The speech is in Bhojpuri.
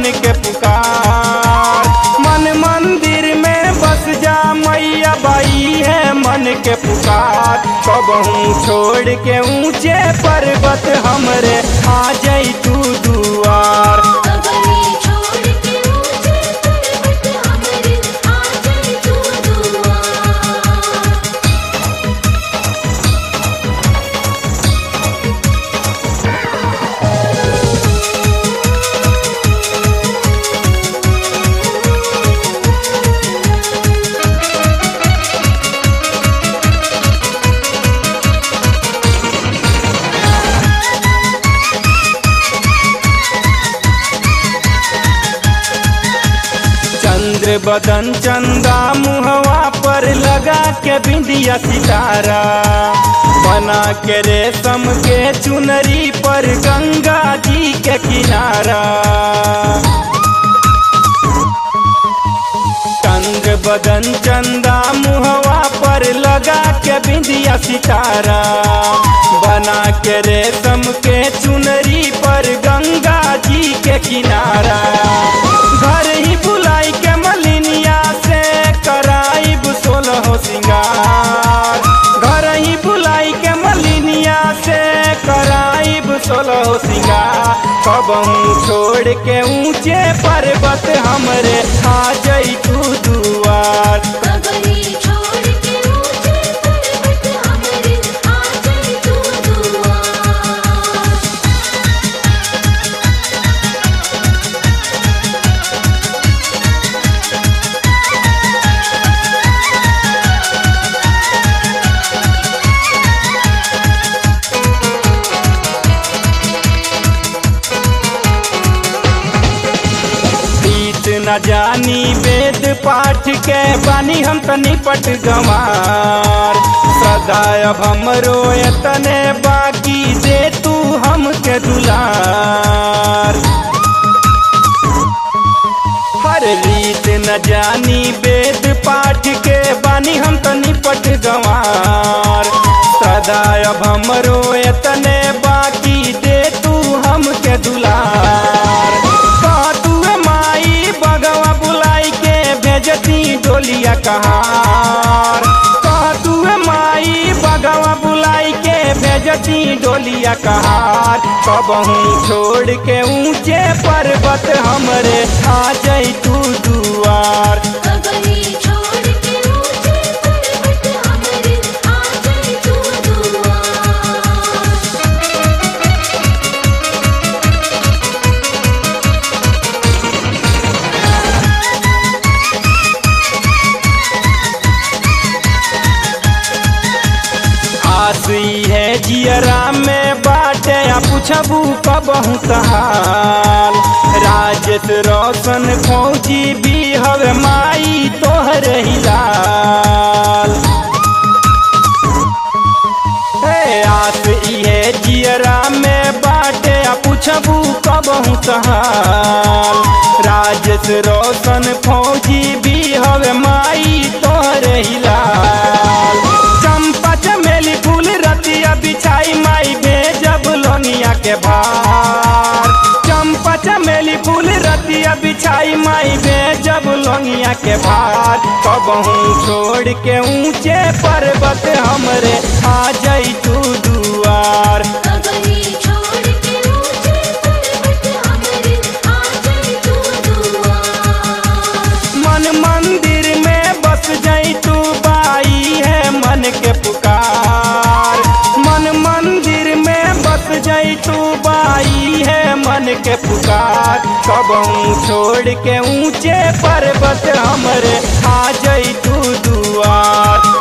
मन के पुकार मन मंदिर में बस जा मैया बाई है मन के पुकार कबहू छोड़ के ऊंचे पर्वत हमरे आ जाई तू दुआर कबरी छोड़ के ऊंचे पर्वत हमरे आ जाए तू दुआर चंद्र बदन चंदा मुहवा पर लगा के बिंदिया सितारा बना के रेशम के चुनरी पर गंगा जी के किनारा चंद्र बदन चंदा मुहवा पर लगा के बिंदिया सितारा बना के रेशम के चुनरी पर गंगा जी के किनारा घर ही बुलाई के मलिनिया से कराइब सोलह सिंगार घर ही बुलाई के मलिनिया से कराइब सोलह सिंगार कबहू छोड़ के ऊंचे पर्वत हमरे आ जाई तू दुआर कबरी छोड़ के ऊंचे पर्वत हमरे आ जाए तू दुआर बीत न जानी वेद पाठ के बानी हम तनी पट गंवार सदाय अब हमरो एतने बाकी दे तू हमके दुलार हर रीत न जानी वेद पाठ के बानी हम तनी पट गंवार सदाय अब हमरो एतने बाकी दे तू हमके दुलार कह तू माई बगवा बुलाई के भेजती डोलिया कहार कह तू माई बगवा बुलाई के भेजती डोलिया कहार कबहू छोड़ के ऊंचे पर्वत हमरे आ जाई तू दुआर कबरी छोड़ के ऊंचे पर्वत हमरे आ जाए तू दुआर आसी है जियरा में बाटे आ पूछबू कबहू कहाल राजेश रोशन फौजी भी हवे माई तोहर हिलाल हे आस इहे जियरा में बाटे आ पूछबू कबहू कहाल राजेश रोशन फौजी भी हवे माई तोहर हिलाल चंपा चमेली फूल रतिया बिछाई माई भेजब लोनिया के भार चंपा चमेली फूल रतिया बिछाई माई भेजब लोनिया के भार कबहू छोड़ के ऊंचे पर्वत हमरे आ जाई तू दुआर कबरी छोड़ के ऊंचे पर्वत हमरे आ जाए तू दुआर मन मंदिर में बस जाई तू बाई है मन के पुकार मन मंदिर में बस जाई तू बाई है मन के पुकार कबहू छोड़ के ऊंचे पर्वत हमरे आ जाई तू दुआर